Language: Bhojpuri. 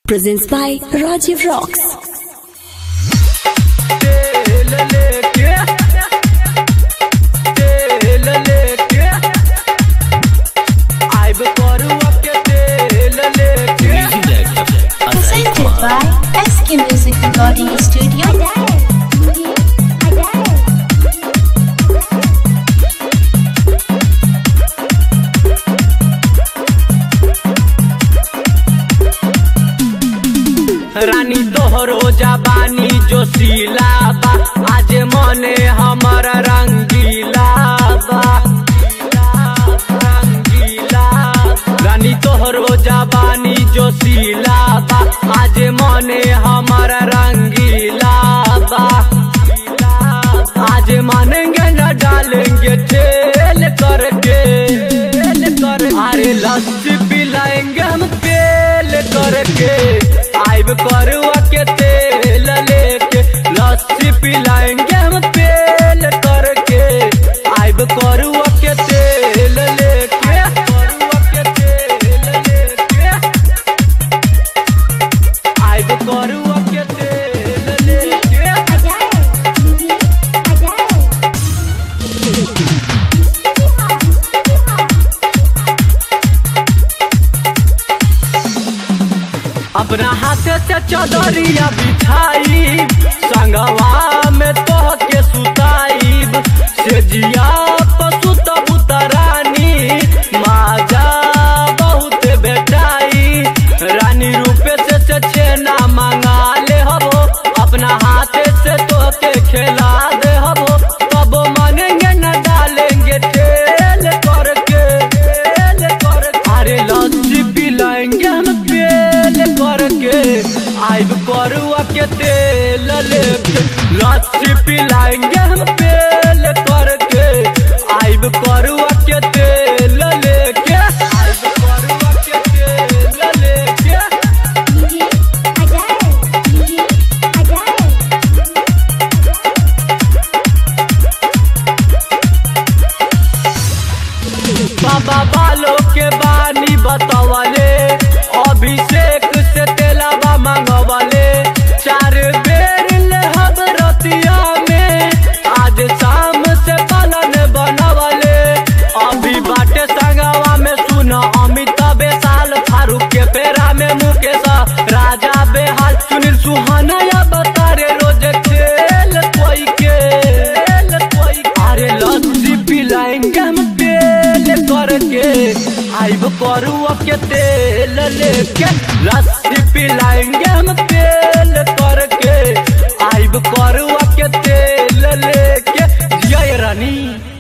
Presents by Rajiv Rocks. तेल लेके तेल लेके आइब करुआ के तेल लेके presented by SK Music Recording Studio. रानी तोहरो जबानी जो सीला बा आज मने हमर रंगीला बा रंगीला रानी तोहरो जबानी जो सीला बा आज मने हमर रंगीला बा आज मानेंगे न डालेंगे तेल करके तेल कर अरे लस्सी पिलाएंगे हम तेल करके आइब करुआ के तेल लेके लस्सी पिलाएंगे हम तेल करके आइब करुआ के तेल लेके करुआ के तेल लेके आइब करुआ के तेल लेके अपना हाथ से चदरिया बिछाई संगवा में तोह के सुताईब से जिया पशु बुतरानी माजा बहुत बेटाई रानी रूपे से से छेना मंगा ले हबो अपना हाथ से तोह के खेला दे हबो तब मानेंगे न डालेंगे तेल करके तेल कर अरे लस्सी पिलाएंगे हम तेल करके आइब करुआ के तेल लेके लस्सी पिलाएंगे हम तेल करके आइब करुआ के तेल लेके आइब करुआ के तेल लेके बाबा बालों के बानी बतावले अभिषेक से तेलाबा मांगवले चार बेर ले हम रतिया में आज शाम से पालन बनवले अभी बाटे संगवा में सुन अमिताभ साल फारूक के पेरा में मुकेश राजा बेहाल सुनील सुहाना या बता रे रोज खेल कोई के खेल कोई अरे लस्सी पिलाएंगे हम तेल करके आइब करुआ के तेल लेके लस्सी पिलाएंगे हम तेल करके आइब करुआ के तेल लेके जय रानी